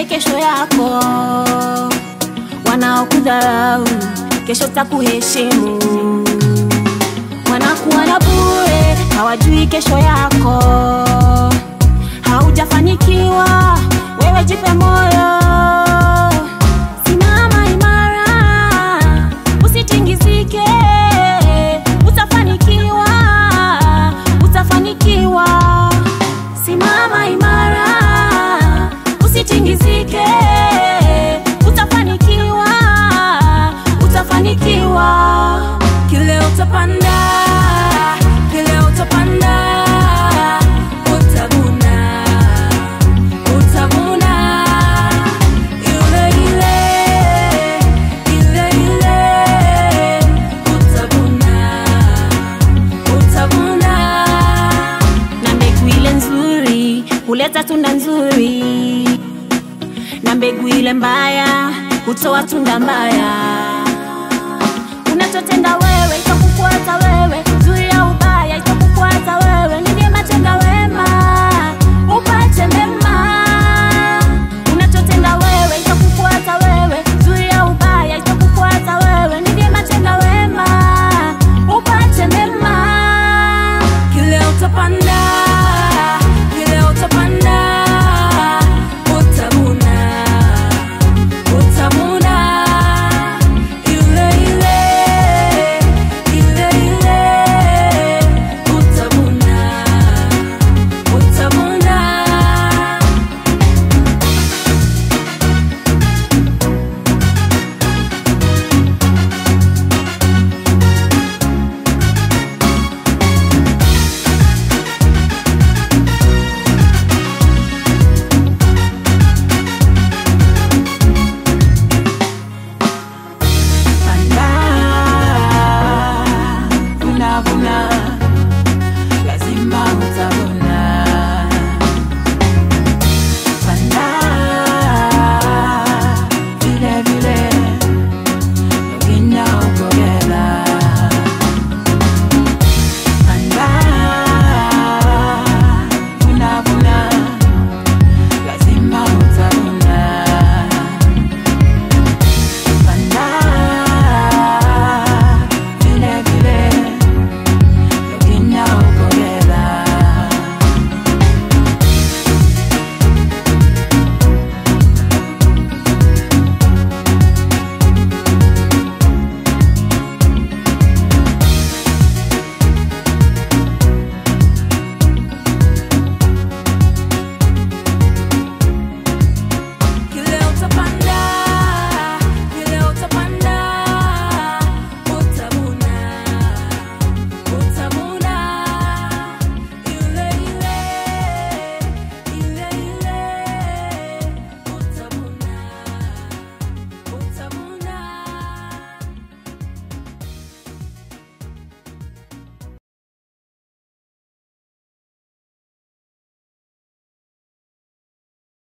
Usijali kesho yako, wanaokudharau kesho takuheshimu. Wanakuona bure, hawajui kesho yako. Haujafanikiwa, wewe jipe moyo. Simama imara, usitingizike. Utafanikiwa, utafanikiwa. Simama imara, usitingizike. Utafanikiwa, utafanikiwa. Kile utapanda, kile utapanda, utavuna, utavuna. Ile ile, ile ile, utavuna, utavuna. na mbegu ile nzuri huleta tunda nzuri, na mbegu ile mbaya hutoa tunda mbaya. Unachotenda wewe itakufuata wewe,